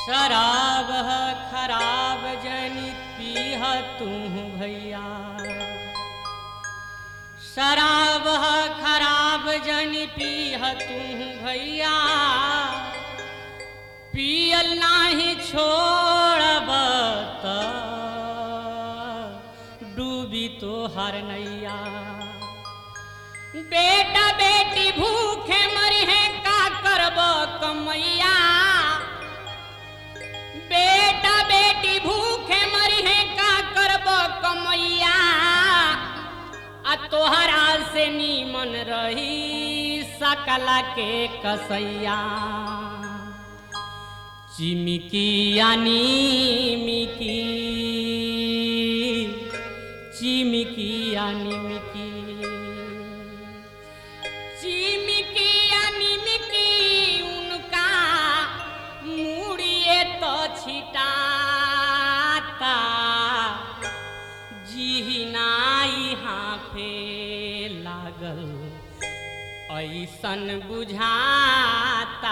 शराब है खराब जनी पीह तू भैया शराब है खराब जनी पीह तू भैया पियल नाही छोड़ब त डूबी तो हर नैया बेटा बेटी भूखे मरी है का करब कमैया बेटा बेटी भूखे मरी है का करब कमैया आ तोहरा से नीमन रही सकला के कसैया चिमिकी यानी मिकी चिमिकी यानी मिकी चिमिकी यानी मिकी उनका मुड़िए तो छिटाता जिहिनाई हाफे लागल ऐसन बुझाता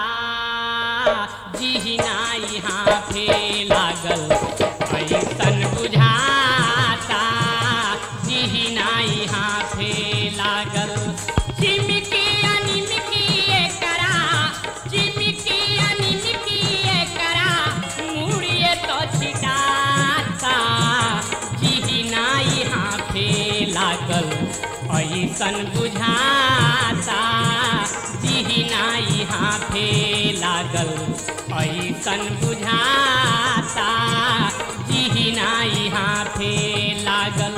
जिहिनाई हाफे लागल ऐसन बुझाता जिहिनाई हाफे लागल चिमकी अनिमकी एकरा चिमकी अनिमकी एकरा मुड़िए तो छिटाता जिहिनाई हाफे लागल ऐसन बुझाता जिहिनाई हाफे लागल ऐसन बुझाता जिहिनाई हाफे लागल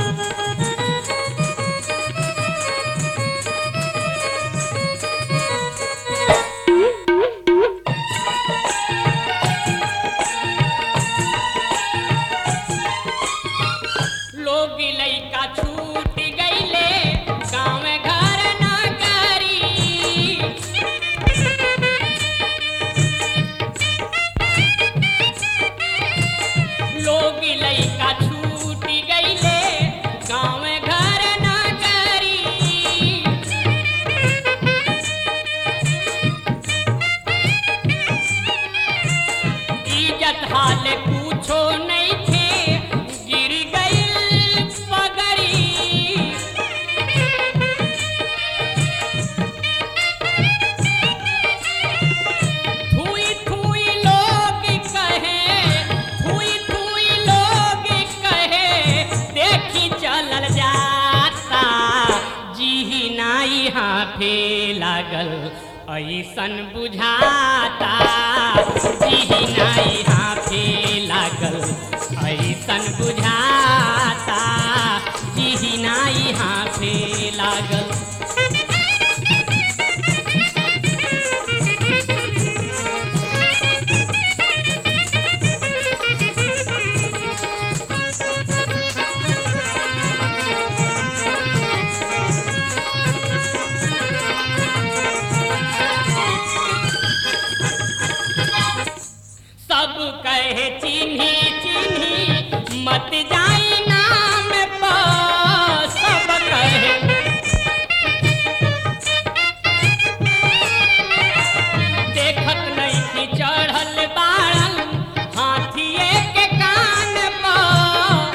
लोग लैका छूट गईले गाँव घर न करी लोग लैका छूट गईले गाँव घर न करी इज्जत हाल पूछो नहीं थे गिर गई पगड़ी थुई थुई लोग कहे थुई थुई लोग कहे देखी चलल जाता जी नाई हाफे लागल ऐसन बुझाता जी नाई हाफे लागल ऐसन बुझाता जी नाई हाफे लागल सब कहे चिन्ही चिन्ही मत जाई नाम पर सब कहे देखत नहीं कि चढ़ल बाड़ल हाथिए के कान पर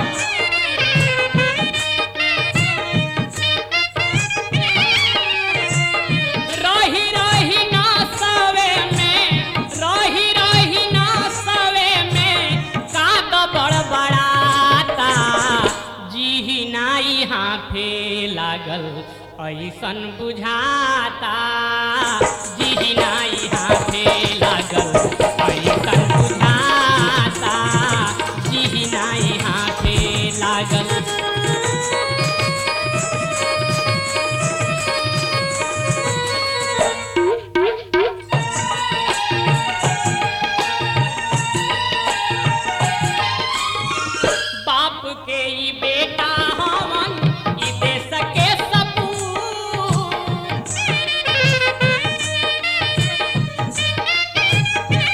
रही रही ना सवे में रही रही ना सवे में काद बड़बड़ाता जी नाई हाफे लागल ऐसन बुझाता जी नाई हाफे लागल ऐसन बुझाता जी नाई हाफे लागल बाप के ई बेटा हवन ई देश के सपूत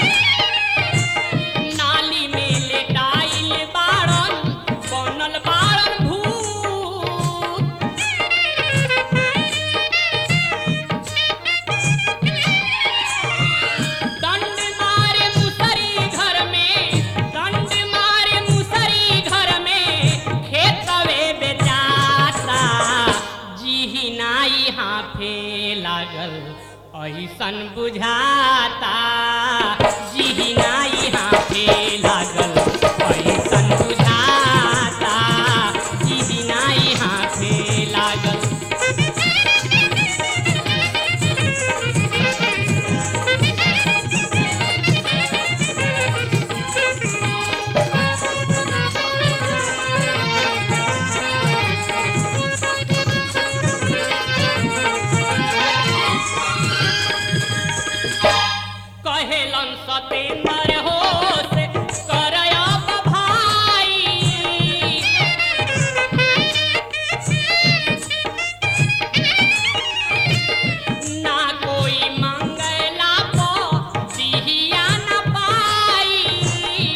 ऐसन बुझाता जी नाई हाथे लागल ऐसन बुझाता जी नाई हाथे लागल कहेलन सतेंद्र हो से करब भाई ना कोई मंगला पो दिहिया न पाई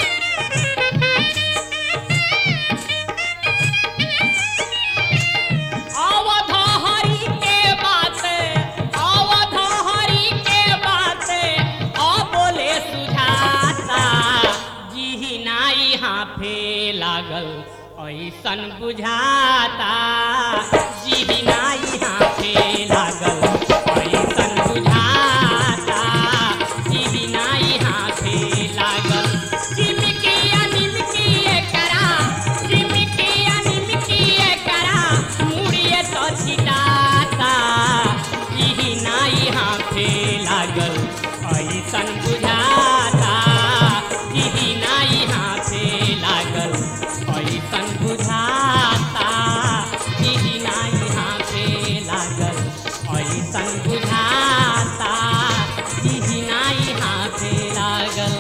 अवध हरि के बात अवध हरि के बात अ बोले सुझाता जी नाई हाथे लागल ऐसन बुझाता जी नाई हाथे लागल ऐसन बुझाता जी नाई हाथे लागल चिमकिया निमकिए करा चिमकिया निमकिए करा मुड़िए तो छिटाता ई नाई हाथे लागल ऐसन बुझाता ई नाई हाथे लागल ऐसन बुझाता ई नाई हाथे लागल ऐसन बुझाता ई नाई हाथे लागल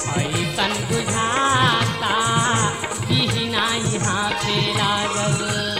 ऐसन बुझाता ई नाई हाथे लागल